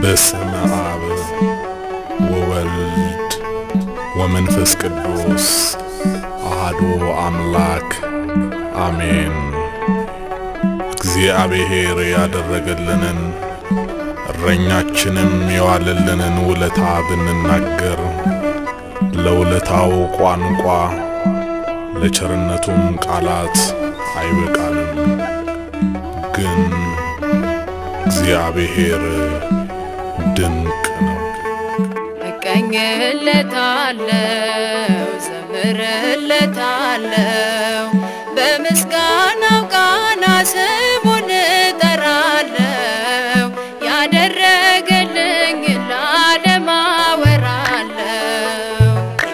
በስመ አብ ወወልድ ወመንፈስ ቅዱስ አሐዱ አምላክ አሜን። እግዚአብሔር ያደረገልንን እረኛችንም የዋለልንን ውለታ ብንናገር ለውለታው ቋንቋ ለቸርነቱም ቃላት አይበቃንም። ግን እግዚአብሔር ድንቅ ነው። እቀኝለታለው ዘምርለታለው በምስጋናው ቃና ስሙን እጠራለው ያደረገልኝ ለዓለም አወራለው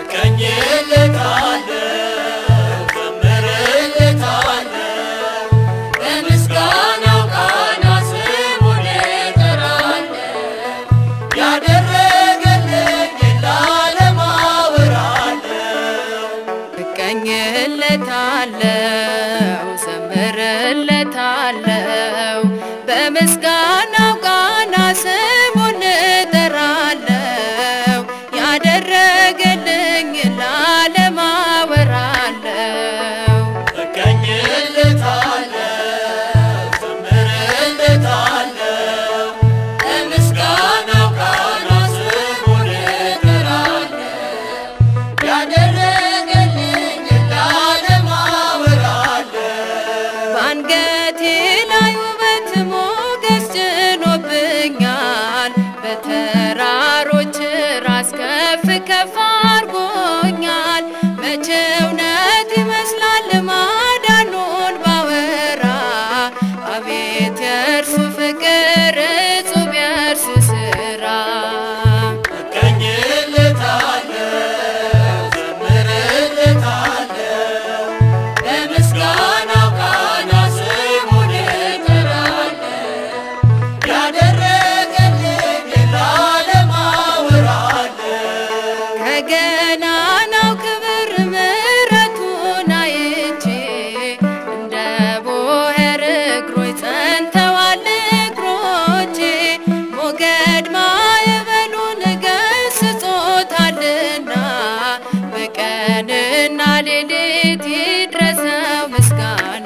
እቀኝለታለው ዘምርለታለው በምስጋናው ቃና ስሙን እጠራለው ያደረገልኝ ለዓለም አወራለው በአንገቴ ላይ ውበት ሞገስ ጭኖብኛል በተራሮች ራስ ከፍ ከፍ አርጎኛል መቼ እውነት ይመስላል ማዳኑን ባወራ አቤት የእርሱ ፍቅር እጹብ የእርሱ ስራ ከገናናው ክብር ምሕረቱን አይቼ እንደ ቦሄር እግሮች ጸንተዋል እግሮቼ ሞገድ ማዕበሉን ገስጾታልና በቀንና ሌሊት ይድረሰው ምስጋና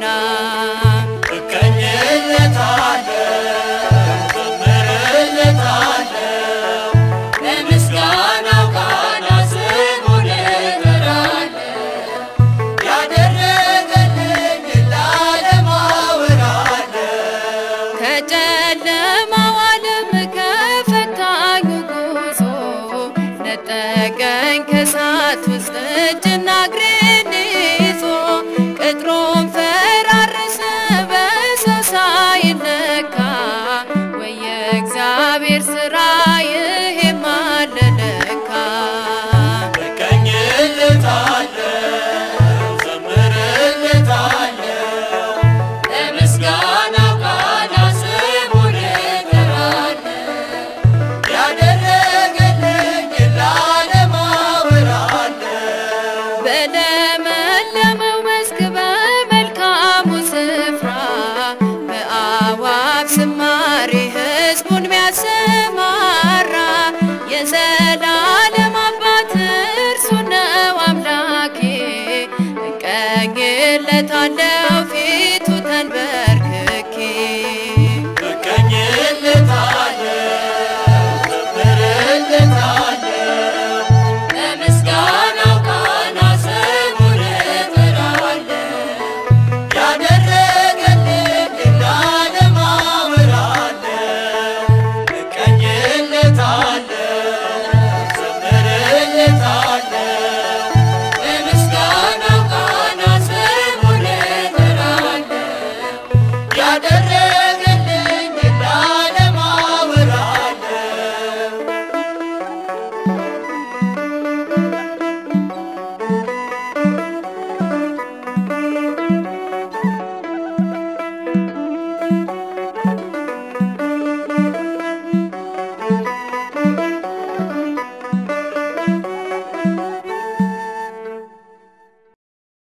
ከጨለማው ዓለም ከፈታኙ ጉዞ ነጠቀኝ ከእሳት ውስጥ እጅና እግሬን ይዞ ቅጥሩን ፈራረሰ በሰው ሳይነካ ወይ የእግዚአብሔር ሥራ ይሄም አለ ለካ በለመለመው መስክ በመልካሙ ስፍራ በአዋፍ ዝማሬ ሕዝቡን ሚያሰማራ የዘላለም አባት እርሱ ነው አምላኬ እቀኝለታለው